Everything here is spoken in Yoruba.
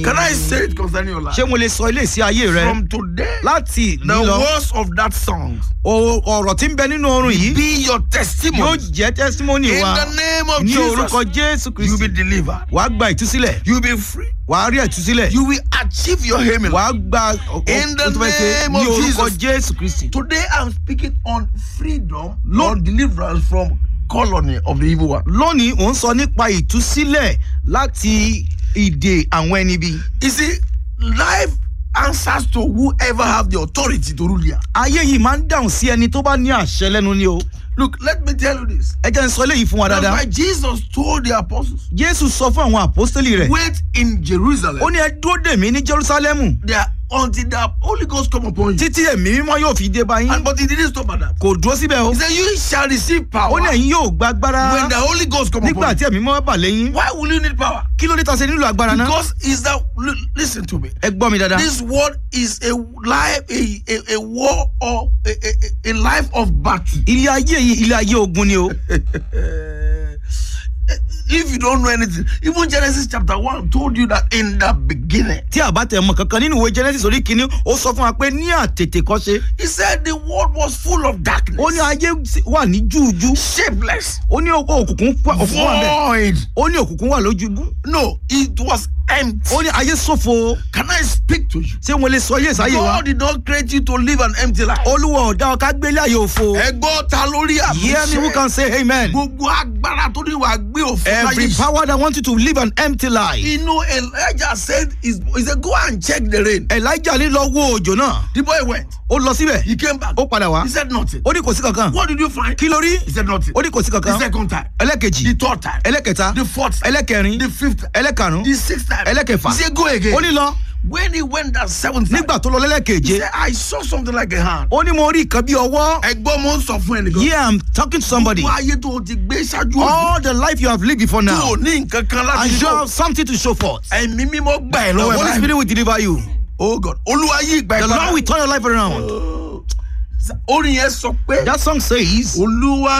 Can I say it concerning your life? ṣé mo lè sọ ilé sí ayé rẹ From today, láti the nílọ words of that song o- ọ̀rọ̀ tí ń bẹ nínú oorun yìí be your yóò testimony. jẹ́ testimony In wa the name of ní orúkọ Jesus, jésù you'll be kristi delivered. wàá gba ìtúsílẹ̀ You'll be free. wàá rí ìtúsílẹ̀ You will achieve your aim in life. wàá gba o- o- In the o tó fẹ́ ṣe name ní of orúkọ Jesus. jésù kristi. Today, I'm speaking on freedom, Lord, deliverance from colony of the evil one. lónìí ò ń sọ nípa ìtúsílẹ̀ láti ìdè àwọn ẹni bí. You see, life answers to whoever have the authority to rule here. ayé yìí máa ń dáhùn sí ẹni tó bá ní àṣẹ lẹ́nu ni o. Look, let me tell you this. ẹ jẹ́ n sọ eléyìí fún wa That's dáadáa. why Jesus told the apostles, jésù sọ fún àwọn àpọ́stélì rẹ̀. wait in Jerusalem ó ní ẹ dúró dè mí ní jerusalemu there until the Holy Ghost come upon you. títí ẹ̀mí mímọ́ yóò fi dé bá yín. And but he didn't stop at that. kò dúró síbẹ̀ o. He said, You shall receive ó power ní ẹ̀yin yóò gba agbára when the Holy Ghost come nígbà upon tí you. ẹ̀mí mímọ́ bà lẹ́yìn. Why will you need power? kí ló dé ta ṣe nílò agbára náà. Because is that li- listen to me. ẹ gbọ́ mi dáadáa. This world is a life, a, a, a war or a, a, a life of battle. ilé ayé yìí ilé ayé ogun ni o. if you don't know anything, even Genesis chapter 1 told you that in the beginning, tí a bá tẹ̀ mọ̀ kankan nínú ìwé genesis orí kìíní ó sọ fún wa pé ní àtètè kọ́ṣe he said the world was full of darkness, ó ní ayé sì- wà ní júùjú shapeless, ó ní òkùnkùn wà òkùnkùn wà bẹ́ẹ̀ void. ó ní òkùnkùn wà lójú No, it was empty. ó ní ayé ṣòfò Can I speak to you? ṣé wọn lè sọ yé sáyé wa God did not create you to live an empty life. olúwa ọ̀dà ọ̀ká gbélé ayé òfo Ẹgbọ́n ta lórí hear me who àmúṣe. can say amen Gbogbo agbára tó ní wàá gbé òfin every láyé. power that wants you to live an empty life Inú Elijah said, is- he said, go and check the rain. elijah ní lọ wo òjò náà The boy went. ó lọ síbẹ̀ He came back. ó padà wá He said nothing. ó ní kò sí kankan What did you find? kí ló rí He said nothing. ó ní kò sí The kankan second time. ẹlẹ́kejì The third time. ẹlẹ́kẹta The fourth time. ẹlẹ́kẹrin The fifth time. ẹlẹ́karùn The sixth time. ẹlẹ́kẹfà He said go again. ó ní lọ When he went that seventh time. nígbà tó lọ He lẹ́lẹ́keje said, I saw something like a hand. ó ní mo rí nǹkan bí ọwọ́ Ẹgbọ́n mo ń sọ fún ẹnìkan. yeah i'm talking to somebody Gbogbo ayé tó o ti gbé ṣáájú òbí. all the life you have lived before Tó now o ní nǹkan kan láti and you lò. have something to show forth Ẹ̀mí mímọ́ gbà ẹ̀ the lọ́wọ́ holy ẹ̀ spirit will deliver you Oh God. Olúwa yí ìgbà the ẹ̀ lord will turn your life around Orin yẹn sọ pé. that song says Olúwa